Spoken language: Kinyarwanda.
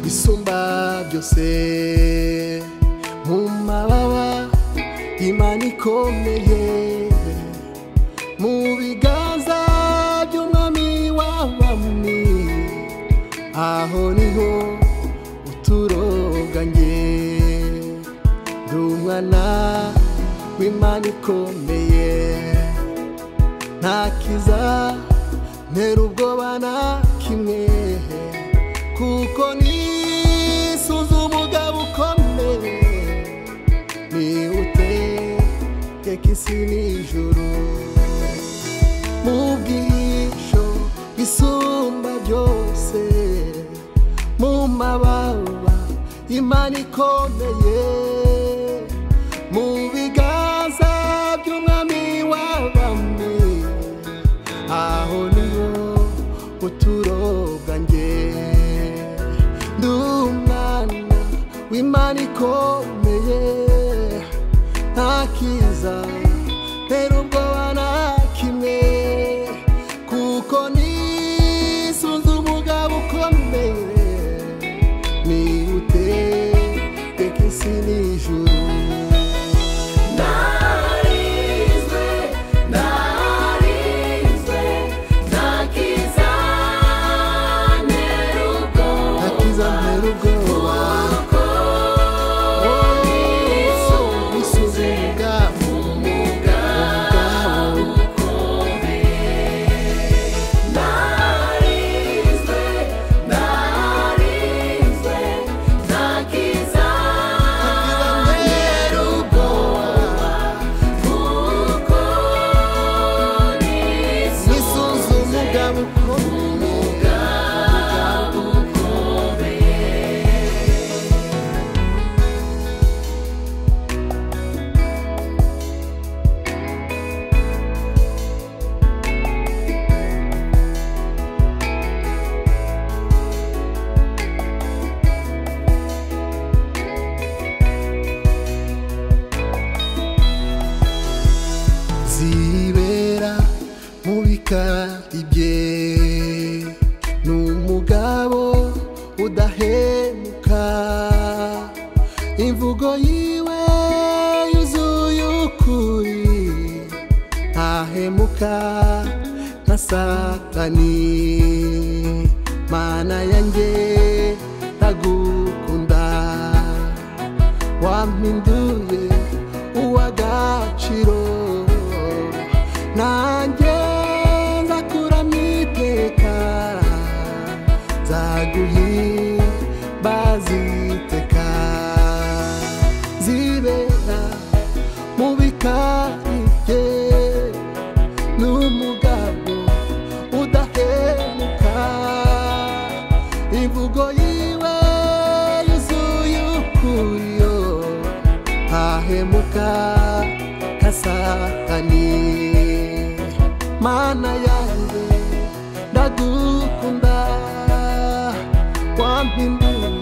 isumba byose mu mababa imana ikomeye mu biganza by'umwami w'abami aho niho uturoga nge ndi umwana w'imana ikomeye ntakiza ntera ubwoba na kimwe kuko nisuze umugabo ukomeye niwuteka isi n'ijuru mu bwisho isumba byose mu mababa imana ikomeye mu biganza by'umwami w'abami aho niho uturoga nge ndi umwana w'imana ikomeye nta kiza ntera ubwoba na kimwe kuko nisunze umugabo ukomeye nihute teka isi n'ijuru Narizwe, narizwe, nakiza nerugo, nta kiza ntera ubwoba nisunze umugabo umugabo narizwe, narizwe, nakiza ubwoba kuko nisunze nisunze umugabo ukomeye zibera mu bikari bye ni umugabo udahemuka imvugo yiwe yuzuye ukuri ntahemuka nka satani mana yanjye ndagukunda wampinduye uw'agaciro nanjye nzakuramo iteka baziteka zibera mu bikari bye n'umugabo udahemuka imvugo yiwe yuzuye ukuriyo ntahemuka nka satani mana yanjye ndagukunda wampinduye